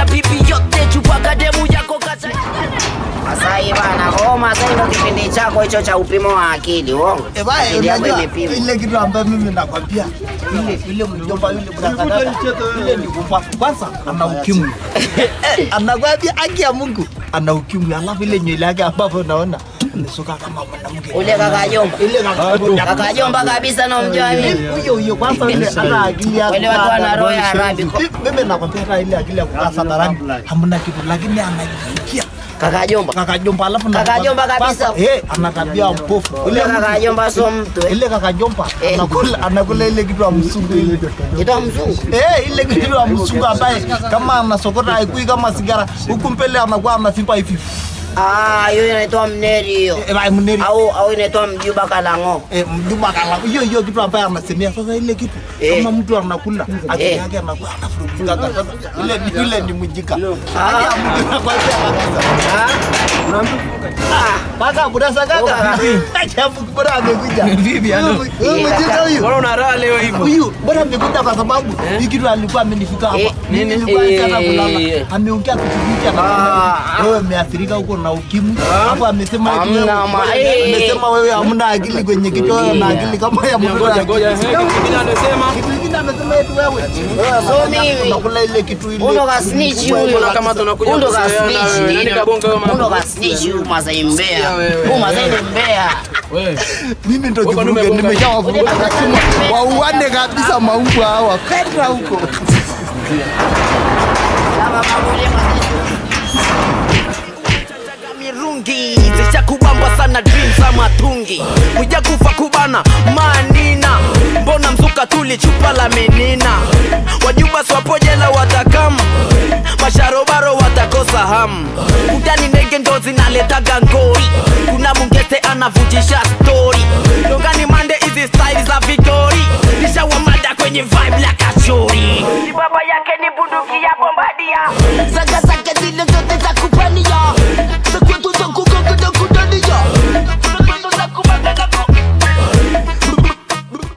bibi yote chupaka demu yako kasa Masai bana, oh Masai ndo kipindi chako hicho cha upimo wa akili, uongo. Eh, baya, Akili yako unajua imepimwa. ile kitu ambayo mimi nakwambia ile ile mjomba yule mrakadada ile ni kumbafu kwanza ana ukimwi Eh, anakwambia haki ya Mungu ana ukimwi alafu ile nywele yake ambapo unaona amesuka kama mwanamke Ule kaka Jomba. ile kaka Kaka Jomba kabisa na mjua mimi. huyo huyo kwanza ile ana akili ya Wale watu wana roho ya Arabi. mimi nakwambia hata ile akili ya kukaa sadarani hamna kitu lakini anajifikia Kaka Jomba. kaka jomba alafu Kaka nakwambia- Jomba kabisa. kwanza, eh ana tabia mpofu Ule kaka Jomba sio mtu. eh. ile kaka jomba Eh. anakula anakula ile kitu ya msungu ile Kitu mzungu. eh ile kitu ya msungu ambaye kama anasokota haikui kama sigara huku mbele anakuwa anavimba hivi Ah, hiyo inaitwa mneri hiyo. eh bye mneri Au au inaitwa mjuba kalango. eh mjumba kala hiyo hiyo kitu ambaye anasemea sasa ile kitu Eh. kama mtu anakula akili Eh. yake anakuwa anafurugika sasa ile ile ni mjika Ah. Haki ya Mungu nakwambia kabisa Ah, Kaka budasa kaka. Kaka. Ajabu bora amekuja. Vipi, ano? Huyu mjinga huyu. Mbona una raha leo hivyo? Huyu bora amekuja kwa sababu hii kitu alikuwa amenifika hapa. Eh, Mimi nini? nilikuwa sana Eh. kulala. Ameongea kitu hiki Ah. anasema wewe umeathirika huko na ukimwi. Hapo amesema eti Hamna wewe- ma- eh. amesema wewe hamna akili kwenye kichwa wewe na akili kama ya mtoto. Ngoja ngoja, eh, kitu kingine anasema Kitu kingine amesema eti wewe. So mimi. unakula ile kitu ile. Undo ka snitch huyo. Mbona kama tunakuja Undo ka kuzoeana snitch. wewe? Nani kabonga wewe mama? Undo ka snitch huyu Masai mbea. Sikia wewe. Huyu Masai ni mbea. wewe Mimi ndo Wewe kivuruge umegonga- nimeshawavuruga nasema wauane kabisa maumbu hawa. Kwenda huko. Kama mambo ya Masai. mirungi zishakubamba sana dream za matungi kuja kufa kubana manina mbona mzuka tuli chupa la menina wajuba swapojela watakam masharobaro watakosa hamu utani ndege ndo zinaletaga ngori kuna mungete anavujisha stori dongani mande hizi style za victori nishawamada kwenye vibe la kachori baba yake ni bunduki ya bombadia Saga zake zile zote za kupania